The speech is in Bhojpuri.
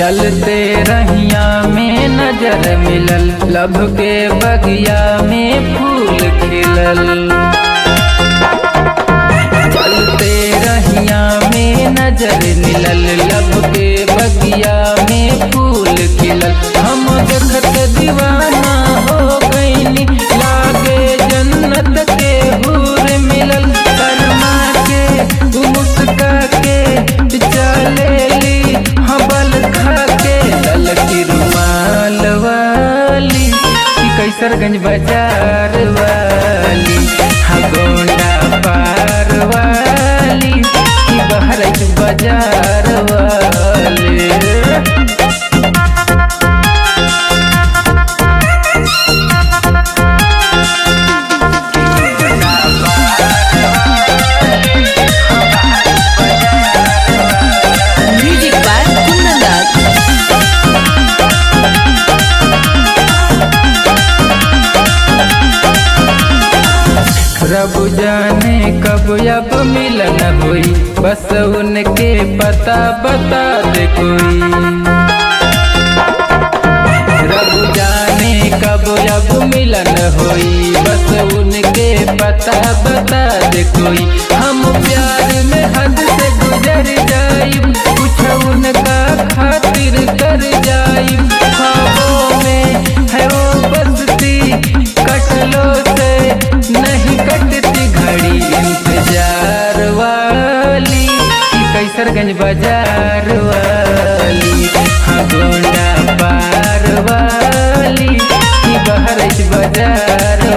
चलते रहिया में नजर मिलल लब के बगिया में फूल खिलल चलते रहिया में नजर मिलल लब के बगिया में फूल खिलल हम देखत दीवाना हो गईनी लागे जन्नत के हूर मिलल शर्मा के उ मुस्का के चलेली हबल खा के लल की रुमाल वाली कि कैसरगंज बाजार वाली हाँ गोंडा पार वाली कि बहराइच बाजार वाली Music by Kundandat. रब जाने कब अब मिलन हुई बस उनके पता बता दे कोई रब जाने कब अब मिलन हुई बस उनके पता बता दे कोई हम प्यार में हद से गुजर जाइब कुछ उनका खातिर कर जाइब ख्वाबों में है वो बसती कटलो से नहीं कटती घड़ी इंतजार वाली कि कैसरगंज बाजार वाली हाँ गोंडा पार वाली कि बहरच बाजार